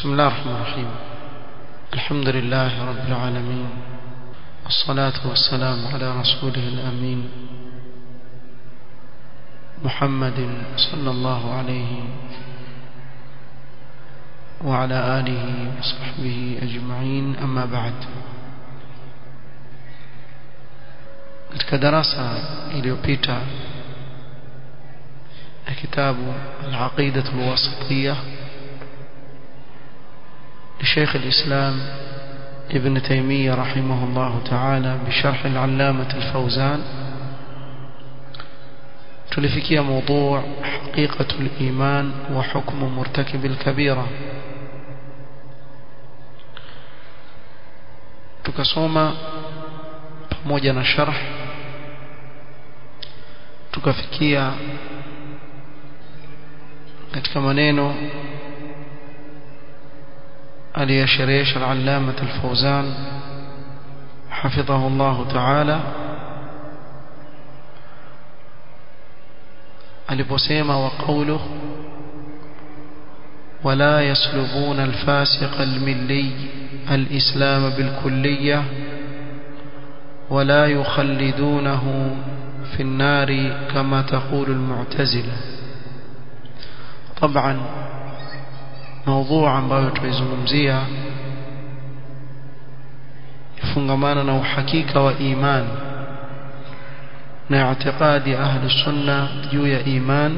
بسم الله الرحمن الرحيم الحمد لله رب العالمين والصلاة والسلام على رسوله الأمين محمد صلى الله عليه وعلى آله وصحبه أجمعين أما بعد katika darasa iliyopita ya kitabu al-aqida al-wasitiyya لشيخ الإسلام ابن تيمية رحمه الله تعالى بشرح العلامة الفوزان تلفكي موضوع حقيقة الإيمان وحكم مرتكب الكبيرة tukasoma pamoja na sharh tukafikia katika maneno aliyasherehesha al-allama al-fawzan حفظه الله تعالى aliposema wa qawluhu ولا يسلبون الفاسق الملي الإسلام بالكلية ولا يخلدونه في النار كما تقول المعتزلة طبعا موضوع ambayo tuizungumzia ifungamana na uhakika wa iman na i'tiqadi ahli sunna juu ya iman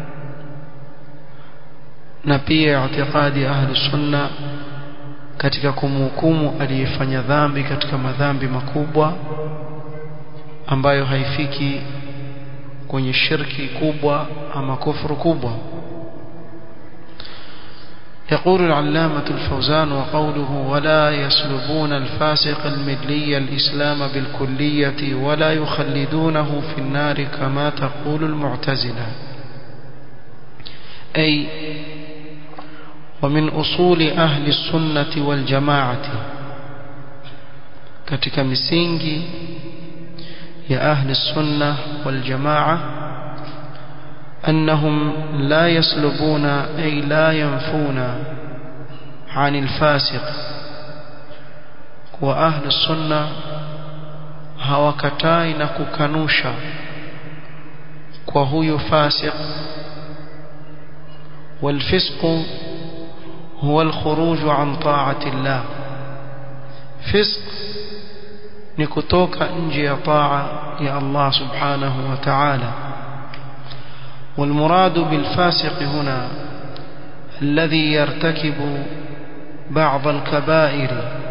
na pia i'tiqadi ahli sunna katika kumhukumu aliyefanya dhambi katika madhambi makubwa ambayo haifiki kwenye shirki kubwa ama kufuru kubwa يقول العلامة الفوزان وقوله ولا يسلبون الفاسق الملي الإسلام بالكلية ولا يخلدونه في النار كما تقول المعتزلة أي ومن أصول أهل السنة والجماعة katika misingi ya ahli sunna wal jamaa أنهم لا يسلبون أي لا ينفون عن الفاسق وأهل السنة hawakatai na kukanusha kwa huyu fasiq والفسق هو الخروج عن طاعة الله فسق ni kutoka nje ya taa ya Allah subhanahu wa ta'ala والمراد بالفاسق هنا الذي يرتكب بعض الكبائر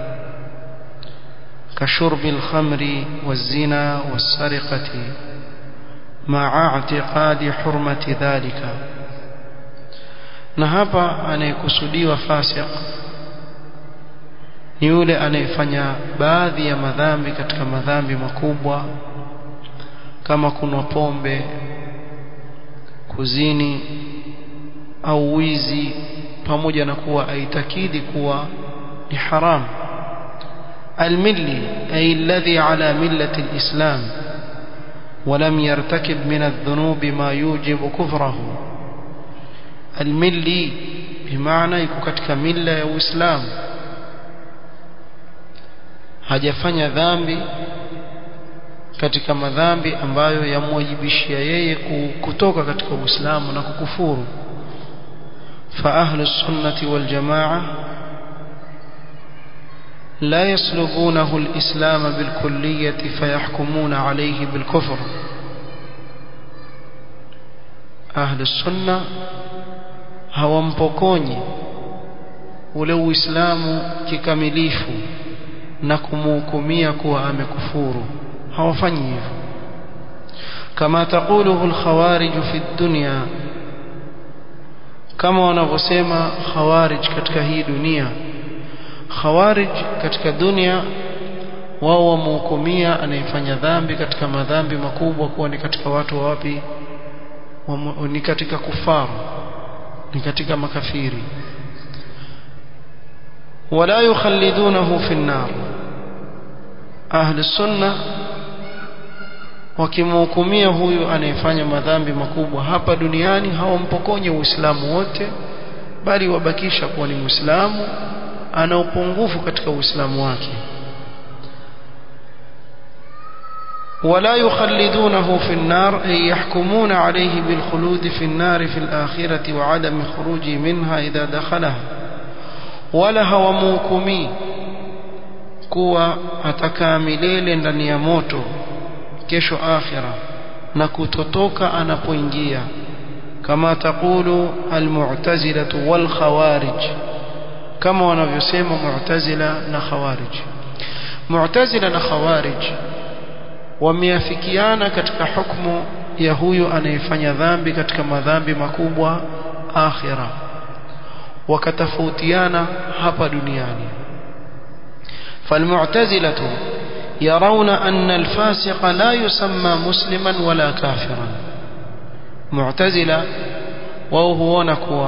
كشرب الخمر والزنا والسرقة مع اعتقاد حرمة ذلك na hapa anayekusudiwa fasiq ni yule anayefanya baadhi ya madhambi katika madhambi makubwa kama kunwa pombe kuzini au wizi pamoja na kuwa aitakidi kuwa ni haram الملي أي الذي على ملة الإسلام ولم يرتكب من الذنوب ما يوجب كفره الملي بمعنى يكوكتك ملة يا إسلام hajafanya dhambi katika madhambi ambayo yamwajibishia yeye kutoka katika Uislamu na kukufuru fa ahlu sunnati wal jamaa لا يسلبونه الإسلام بالكلية فيحكمون عليه بالكفر أهل السنة hawampokonyi ule uislamu kikamilifu na kumhukumia kuwa amekufuru hawafanyi hivyo kama taquluhu alkhawarij fi dunya kama wanavyosema khawarij katika hii dunia khawarij katika dunia wao wamhukumia anayefanya dhambi katika madhambi makubwa kuwa ni katika watu wa wapi ni katika kufaru ni katika makafiri wala yukhallidunahu fi an-nar ahli sunna wakimhukumia huyu anayefanya madhambi makubwa hapa duniani hawampokonye uislamu wote bali wabakisha kuwa ni muislamu ana upungufu katika uislamu wake ولا يخلدونه في النار أي يحكمون عليه بالخلود في النار في الآخرة وعدم خروجه منها إذا دخلها ولا هو موكمي kuwa atakaa milele ndani ya moto kesho akhira na kutotoka anapoingia kama taqulu almu'tazilatu wal khawarij kama wanavyosema mu'tazila na khawarij mu'tazila na khawarij wameafikiana katika hukumu ya huyu anayefanya dhambi katika madhambi makubwa akhira wakatofautiana hapa duniani فالمعتزلة يرون أن الفاسق لا يسمى مسلما ولا كافرا معتزلة وهو نكوا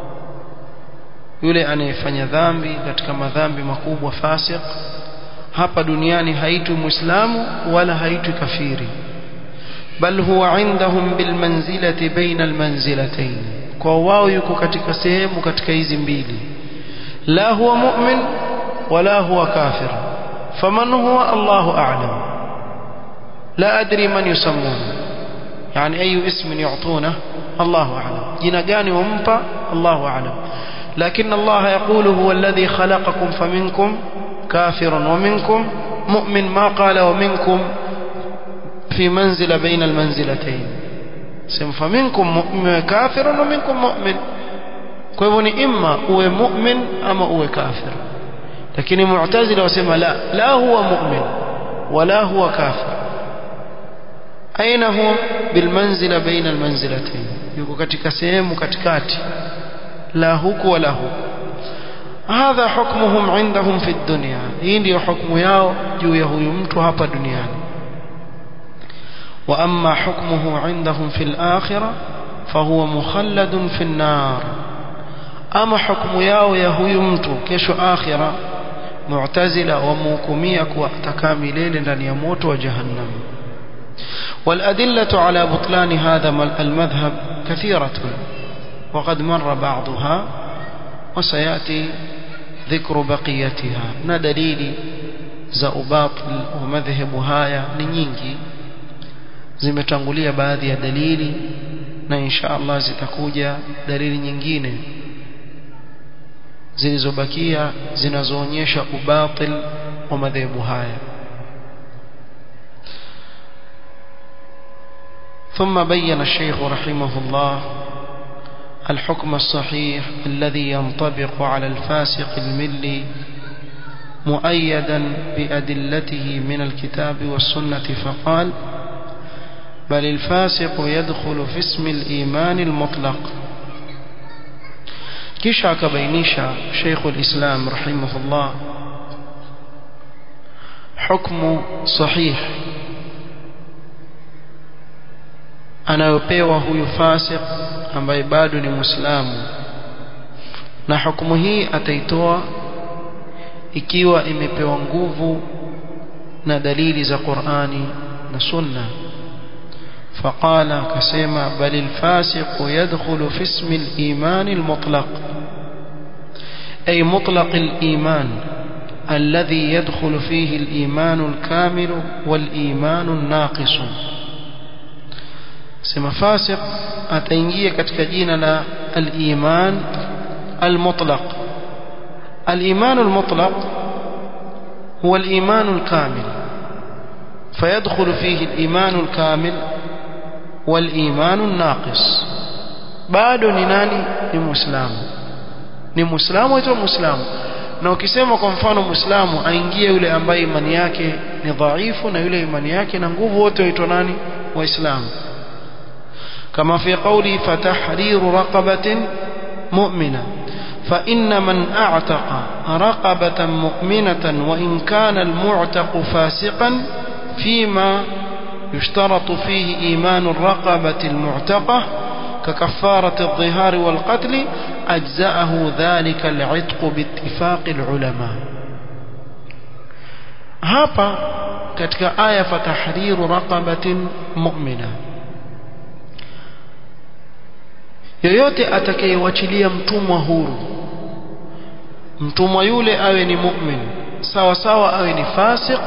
yule anayefanya dhambi katika madhambi makubwa fasik hapa duniani haitwi muislamu wala haitwi kafiri bal huwa indahum bilmanzilati baina almanzilatayn kwa wao yuko katika sehemu katika hizi mbili la huwa mu'min ولا هو كافر فمن هو الله أعلم لا أدري من يسمونه يعني أي اسم يعطونه الله أعلم جنقاني ومبا الله أعلم لكن الله يقول هو الذي خلقكم فمنكم كافر ومنكم مؤمن ما قال ومنكم في منزل بين المنزلتين فمنكم مؤمن كافر ومنكم مؤمن كيفني إما هو مؤمن أما هو كافر lakini mu'tazila wasema la la huwa mu'min wala huwa kafir aina huwa bilmanzila baina almanzilatayn yuko katika sehemu katikati la huku wala huku hadha hukmuhum indahum fi dunya hii ndio hukumu yao juu ya huyu mtu hapa duniani wa amma hukmuhu indahum fi al-akhirah fahuwa mukhalladun fi an-nar ama hukumu yao ya huyu mtu kesho akhira mu'tazila wamuhukumia kuwa atakaa milele ndani ya moto wa jahannam والأدلة على بطلان هذا المذهب كثيرة وقد مر بعضها وسيأتي ذكر بقيتها ندليل za ubatil wa madhehebu haya ni nyingi zimetangulia baadhi ya dalili na insha Allah zitakuja dalili nyingine zilizobakia zinazoonyesha ubatil wa madhehebu haya ثم بين الشيخ رحمه الله الحكم الصحيح الذي ينطبق على الفاسق الملي مؤيدا بأدلته من الكتاب والسنة فقال بل الفاسق يدخل في اسم الإيمان المطلق kisha akabainisha Sheikhul Islam rahimahullah hukmu sahih anayopewa huyu fasik ambaye bado ni Muislamu na hukumu hii ataitoa ikiwa imepewa nguvu na dalili za Qur'ani na Sunna فقال كسيما بل الفاسق يدخل في اسم الإيمان المطلق أي مطلق الإيمان الذي يدخل فيه الإيمان الكامل والإيمان الناقص سما فاسق أتنجي كتكجين لا الإيمان المطلق الإيمان المطلق هو الإيمان الكامل فيدخل فيه الإيمان الكامل والإيمان الناقص bado ni nani ni muislamu ni muislamu aitwa muislamu na ukisema kwa mfano muislamu aingie yule ambaye imani yake ni dhaifu na yule imani yake na nguvu wote waitwa nani waislamu kama fi qawli fatahriru raqabatin mu'mina فإن من أعتق رقبة مؤمنة وإن كان المعتق فاسقا فيما يشترط فيه إيمان الرقبة المعتقة ككفارة الظهار والقتل أجزأه ذلك العتق باتفاق العلماء هابا كتك آية فتحرير رقبة مؤمنة yoyote atakayewachilia mtumwa huru mtumwa yule awe ni mu'min sawa sawa awe ni fasik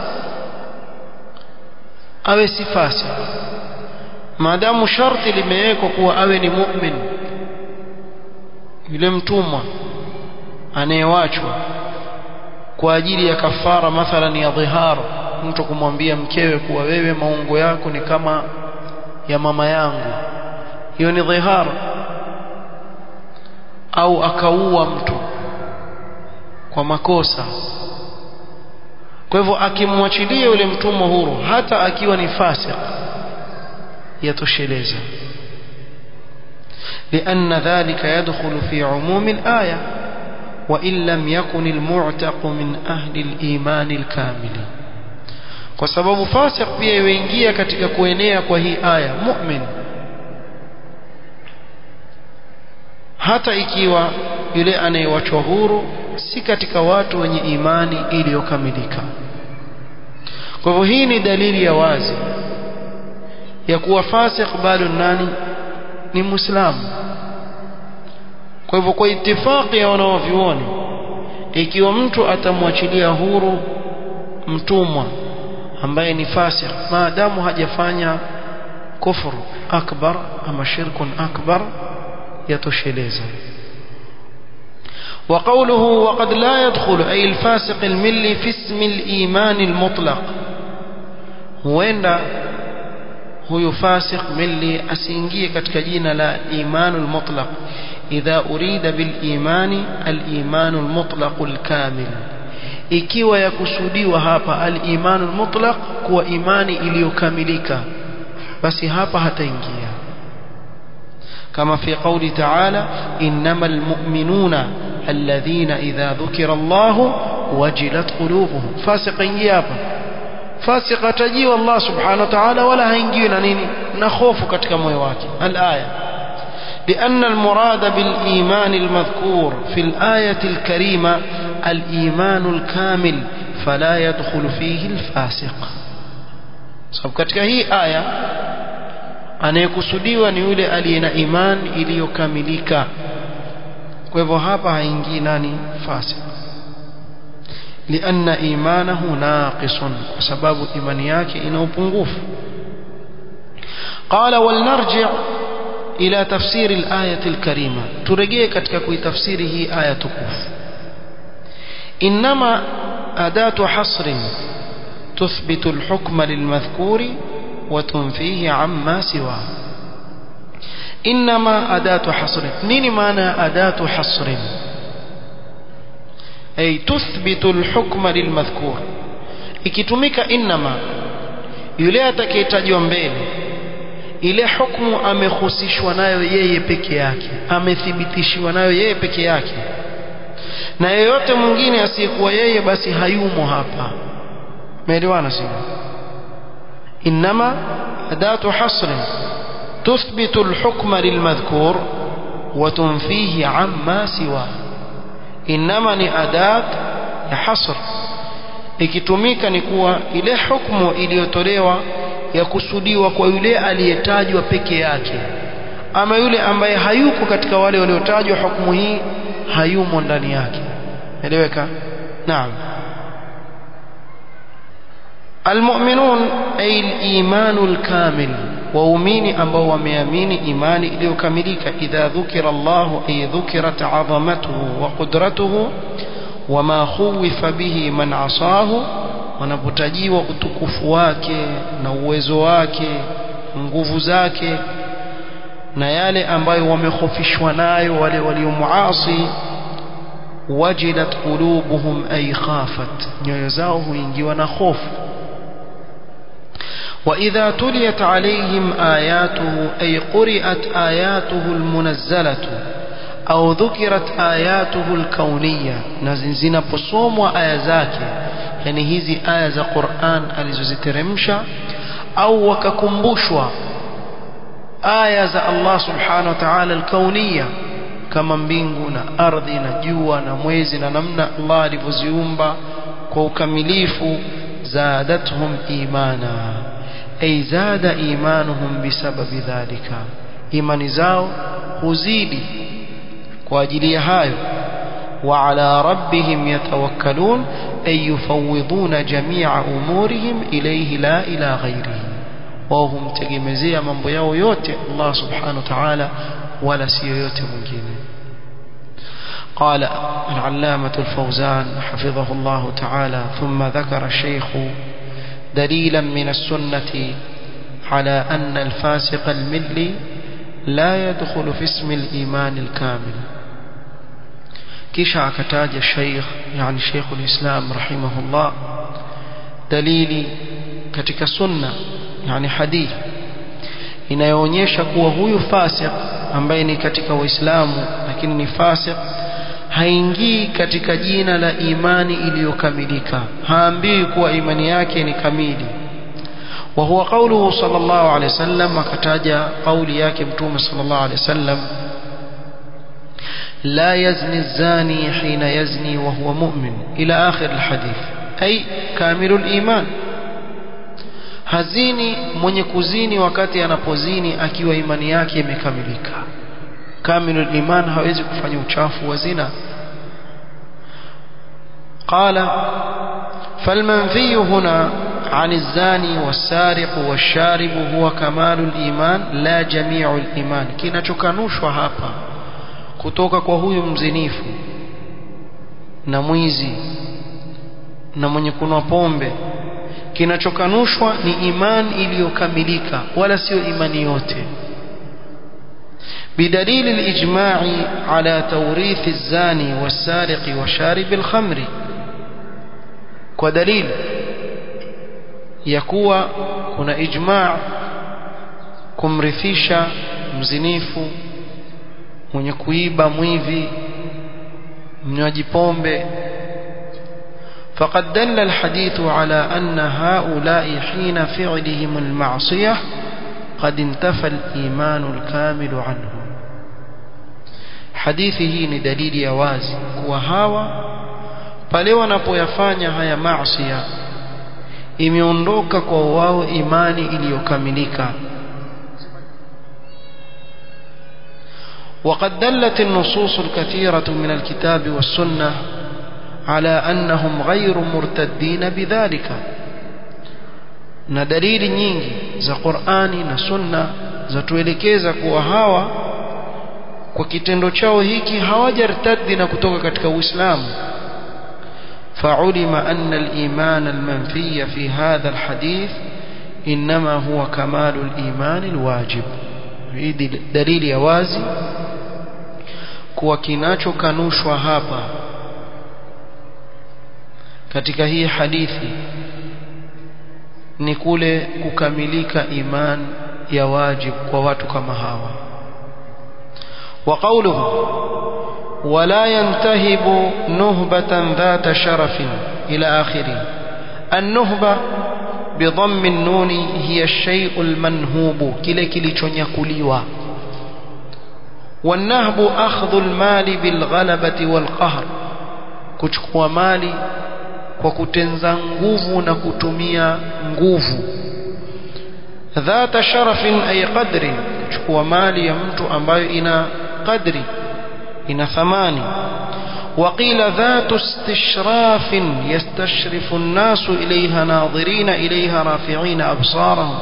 awe si fasik maadamu sharti limewekwa kuwa awe ni mu'min yule mtumwa anayewachwa kwa ajili ya kafara mathalan ya dhihar mtu kumwambia mkewe kuwa wewe maungo yako ni kama ya mama yangu hiyo ni dhihar au akaua mtu kwa makosa kwa hivyo akimwachilia yule mtumwa huru hata akiwa ni fasik yatosheleza لأن ذلك يدخل في عموم الآية وإن لم يكن المعتق من أهل الإيمان الكامل kwa sababu fasik pia yuingia katika kuenea kwa hii aya mu'min hata ikiwa yule anayewachwa huru si katika watu wenye imani iliyokamilika kwa hivyo hii ni dalili ya wazi ya kuwa fasik bado nani ni muislamu kwa hivyo kwa itifaki ya wanaovyuoni ikiwa mtu atamwachilia huru mtumwa ambaye ni fasik maadamu hajafanya kufru akbar ama shirkun akbar yatosheleza وقوله وقد لا يدخل أي الفاسق الملي في اسم الإيمان المطلق huenda huyu fasiq milli asiingie katika jina la imanul mutlaq idha urida bil imani al imanul mutlaq al kamil ikiwa yakusudiwa hapa al imanul mutlaq kuwa imani iliyokamilika basi hapa hataingia كما في قول تعالى إنما المؤمنون الذين إذا ذكر الله وجلت قلوبهم فاسق يابا فاسق تجي الله سبحانه وتعالى ولا هينجينا نيني نخوف كتك مويواك الآية لأن المراد بالإيمان المذكور في الآية الكريمة الإيمان الكامل فلا يدخل فيه الفاسق سبب كتك هي آية anayekusudiwa ni yule aliye na imani iliyokamilika kwa hivyo hapa haingii nani fasik lianna imanahu naqisun kwa sababu imani yake ina upungufu qala walnarji' ila tafsiri al-ayati al-karima turejee katika kuitafsiri hii aya tukufu inma adatu hasrin tuthbitu al-hukma lilmadhkuri وتنفيه عما سواه إنما أداة حصر نين معنى أداة حصر أي تثبت الحكم للمذكور ikitumika inma yule atakayetajwa mbele ile hukumu amehusishwa nayo yeye peke yake amethibitishiwa nayo yeye peke yake na yeyote mwingine asiyekuwa yeye basi hayumo hapa umeelewana sio إنما أداة حصر تثبت الحكم للمذكور وتنفيه عما سواه إنما ni adat ya hasr ikitumika ni kuwa ile hukumu iliyotolewa ya kusudiwa kwa yule aliyetajwa peke yake ama yule ambaye hayuko katika wale waliotajwa hukumu hii hayumo ndani yake eleweka naam المؤمنون أي الإيمان الكامل وأمين أبو وميامين إيمان إليكملك إذا ذكر الله أي ذكرت عظمته وقدرته وما خوف به من عصاه wanapotajiwa utukufu wake na uwezo wake nguvu zake na yale ambayo wamehofishwa nayo wale waliomuasi wajilat qulubuhum ay khafat nyoyo zao huingiwa na hofu وإذا تليت عليهم آياته أي قرئت آياته المنزلة أو ذكرت آياته الكونية نزنزنا بصوم وآيزاك يعني هذه آية قرآن alizoziteremsha au wakakumbushwa aya za Allah subhanahu wa ta'ala al-kauniyya kama mbingu na ardhi na jua na mwezi na namna Allah alivyoziumba kwa ukamilifu zadatuhum imana أي زاد إيمانهم بسبب ذلك إيمان زاو huzidi kwa ajili ya hayo وعلى ربهم يتوكلون أي يفوضون جميع أمورهم إليه لا إلى غيره وهم تجمزيا من بياو يوتي الله سبحانه وتعالى ولا سيوتي مجينه قال العلامة الفوزان حفظه الله تعالى ثم ذكر الشيخ دليلا من السنة على أن الفاسق الملي لا يدخل في اسم الإيمان الكامل kisha akataja Sheikh yani Sheikhul Islam rahimahullah dalili katika sunna yani hadithi inayoonyesha kuwa huyu fasik ambaye ni katika Uislamu lakini ni fasik haingii katika jina la imani iliyokamilika haambiwi kuwa imani yake ni kamili وهو قوله صلى الله عليه وسلم akataja kauli yake mtume صلى الله عليه وسلم لا يزني الزاني حين يزني وهو مؤمن إلى آخر الحديث أي كامل الإيمان hazini mwenye kuzini wakati anapozini akiwa imani yake imekamilika kamilul iman hawezi kufanya uchafu wa zina qala falmanfi huna عن الزاني والسارق والشارب هو كمال الإيمان لا جميع الإيمان kinachokanushwa hapa kutoka kwa huyu mzinifu na mwizi na mwenye kunwa pombe kinachokanushwa ni imani iliyokamilika wala sio imani yote بدليل الإجماع على توريث الزاني والسارق وشارب الخمر ودليل يكوى كنا إجماع kumrithisha mzinifu mwenye kuiba mwivi mnywaji pombe فقد دل الحديث على أن هؤلاء حين فعلهم المعصية قد انتفى الإيمان الكامل عنهم حديثه ni dalili ya wazi kuwa hawa pale wanapoyafanya haya maasiya imeondoka kwa wao imani iliyokamilika وقد دلت النصوص الكثيرة من الكتاب والسنة على أنهم غير مرتدين بذلك na dalili nyingi za Qur'ani na Sunna zatuelekeza kuwa hawa kwa kitendo chao hiki hawajartaddi na kutoka katika Uislamu فعلم أن الإيمان المنفي في هذا الحديث إنما هو كمال الإيمان الواجب hii dalili ya wazi kuwa kinachokanushwa hapa katika hii hadithi ni kule kukamilika iman ya wajib kwa watu kama hawa wa qawluhu ولا ينتهب نهبة ذات شرف إلى آخره النهبة بضم النون هي الشيء المنهوب كله كilichonyakuliwa والنهب أخذ المال بالغلبة والقهر kuchukua mali kwa kutenza nguvu na kutumia nguvu dhata sharafin ay qadri kuchukua mali ya mtu ambayo ina qadri ina thamani وقيل ذات استشراف يستشرف الناس إليها ناظرين إليها رافعين أبصارهم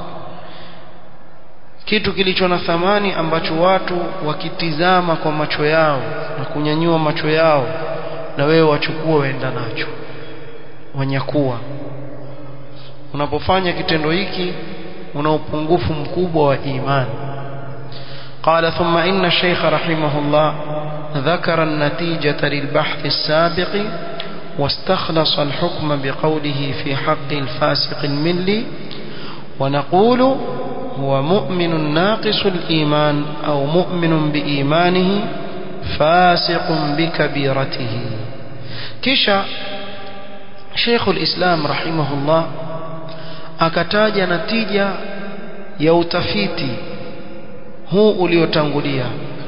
kitu kilicho na thamani ambacho watu wakitizama kwa macho yao na kunyanyua macho yao na wewe wachukua waenda nacho wanyakuwa unapofanya kitendo hiki una upungufu mkubwa wa imani قال ثم إن الشيخ رحمه الله ذكر النتيجة للبحث السابق واستخلص الحكم بقوله في حق الفاسق الملي ونقول هو مؤمن ناقص الإيمان أو مؤمن بإيمانه فاسق بكبيرته كشا شيخ الإسلام رحمه الله akataja natija ya utafiti huu uliotangulia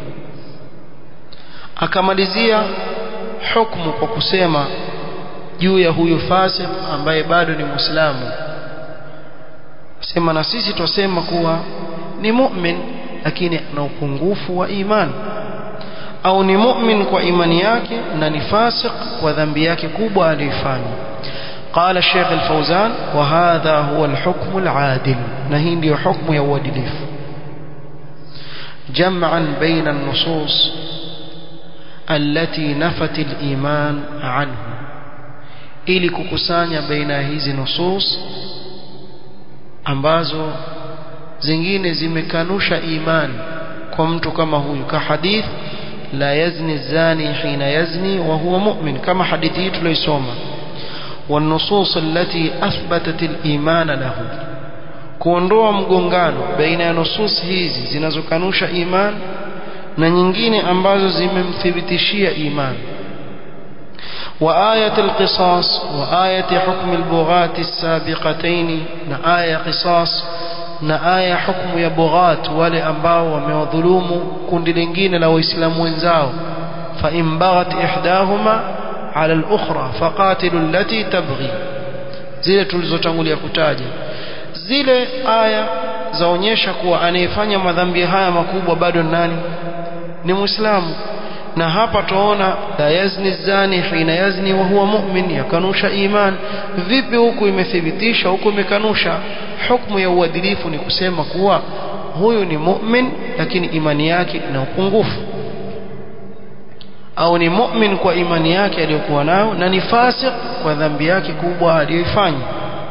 akamalizia hukumu kwa kusema juu ya huyu fasik ambaye bado ni muislamu sema na sisi twasema kuwa ni mu'min lakini ana upungufu wa imani au ni mu'min kwa imani yake na ni fasik kwa dhambi yake kubwa aliyoifanya قال الشيخ الفوزان وهذا هو الحكم العادل نهين دي حكم يوادلف جمعا بين النصوص التي نفت الإيمان عنه ili kukusanya baina hizi nusus ambazo zingine zimekanusha imani kwa mtu kama huyu ka hadith la yazni zani hina yazni wa huwa mu'min kama hadithi hii tuliosoma والنصوص التي أثبتت الإيمان له kuondoa mgongano baina ya nusus hizi zinazokanusha iman na nyingine ambazo zimemthibitishia iman وآية القصاص وآية حكم البغاة السابقتين نآية قصاص نآية حكم يبغات wale ambao wamewadhulumu kundi lingine la waislamu wenzao فإن بغت إحداهما على الأخرى فقاتلوا التي تبغي zile tulizotangulia kutaja zile aya zaonyesha kuwa anayefanya madhambi haya makubwa bado nani ni muislamu na hapa tuona la yazni zani hina yazni wa huwa mu'min yakanusha iman vipi huku imethibitisha huku imekanusha hukumu ya uadilifu ni kusema kuwa huyu ni mu'min lakini imani yake ina upungufu au ni mu'min kwa imani yake aliyokuwa nayo na ni fasik kwa dhambi yake kubwa aliyoifanya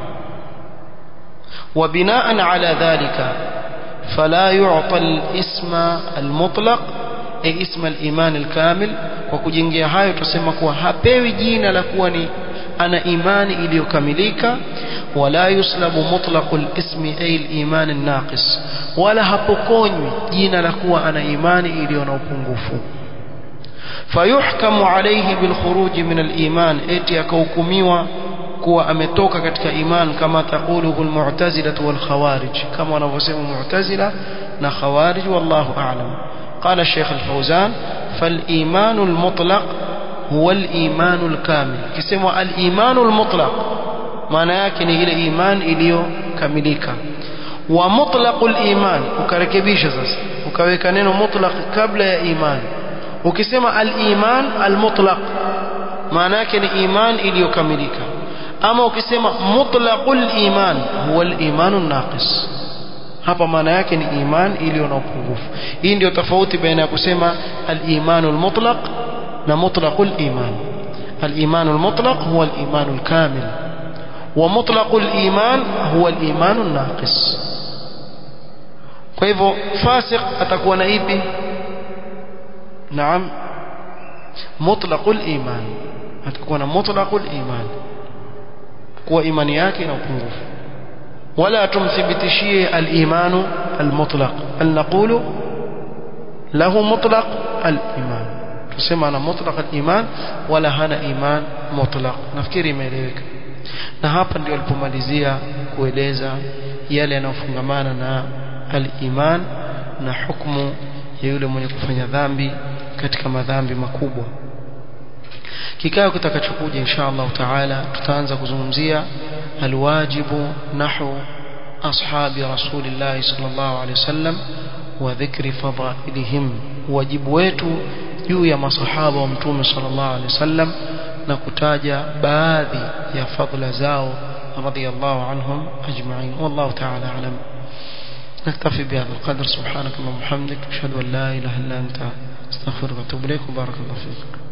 وبناء على ذلك فلا يعطى الاسم المطلق أي اسم الإيمان الكامل وكجنجia hayo tusema kuwa hapewi jina la kuwa ni ana imani iliyokamilika wala yuslabu mutlaqul ismi ay al-iman an-naqis wala hapokonywi jina la kuwa ana imani iliyo na upungufu fayuhkamu alayhi bil khuruj min al-iman eti akahukumiwa kuwa ametoka katika iman kama taquluhu al-mu'tazila wal khawarij kama wanavyosema mu'tazila na khawarij wallahu a'lam قال الشيخ الفوزان فالإيمان المطلق هو الإيمان الكامل كسموا الإيمان المطلق معنى yake ni ile iman iliyokamilika wa mutlaqul iman ukarekebisha sasa ukaweka neno mutlaq kabla ya iman ukisema al-iman al-mutlaq maana yake ni iman iliyokamilika ama ukisema mutlaqul iman huwa al-iman an-naqis hapa maana yake ni iman iliyo na upungufu hii ndio tofauti baina ya kusema al-imanul mutlaq na mutlaqul iman al-imanul mutlaq huwa al-imanul kamil wa mutlaqul iman huwa al-imanun naqis kwa hivyo fasik atakuwa na ipi naam mutlaqul iman atakuwa na mutlaqul iman kuwa imani yake ina upungufu ولا تمثبتشيه الإيمان المطلق أن نقول له مطلق الإيمان تسمى أنا مطلق الإيمان ولا هنا إيمان مطلق نفكري ميلeweka na hapa ndio alipomalizia kueleza yale yanayofungamana na al-iman na hukumu ya yule mwenye kufanya dhambi katika madhambi makubwa kikao kitakachokuja insha Allah taala tutaanza kuzungumzia alwajibu nahu ashabi rasulillah sallallahu alaihi wasallam wa dhikri fadailihim wajibu wetu juu ya masahaba wa mtume sallallahu alaihi wasallam na kutaja baadhi ya fadla zao radiyallahu anhum ajma'in wallahu ta'ala alam نكتفي بهذا القدر سبحانك اللهم وبحمدك اشهد ان لا اله الا انت استغفرك واتوب اليك وبارك الله فيك